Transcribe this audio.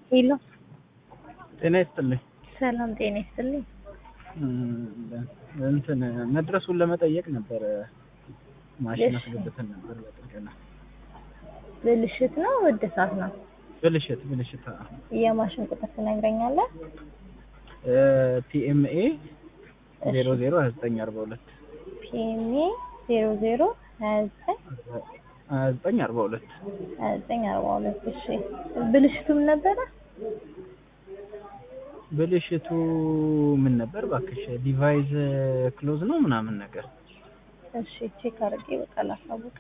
ሄሎ ጤና ይስጥልኝ። ሰላም ጤና ይስጥልኝ። እንትን መድረሱን ለመጠየቅ ነበር። ማሽን እሺ። አስገብተን ነበር ለጥገና። ብልሽት ነው እድሳት ነው? ብልሽት ብልሽት የማሽን ቁጥር ትነግረኛለህ? ፒኤምኤ እሺ። ዜሮ ዜሮ ሀያ ዘጠኝ አርባ ሁለት ፒኤምኤ ዜሮ ዜሮ ሀያ ዘጠኝ ሀያ ዘጠኝ አርባ ሁለት ሀያ ዘጠኝ አርባ ሁለት እሺ። ብልሽቱ ምን ነበረ? ብልሽቱ ምን ነበር እባክሽ? ዲቫይስ ክሎዝ ነው ምናምን ነገር እሺ ቼክ አድርጌ በቃ ላሳውቅ።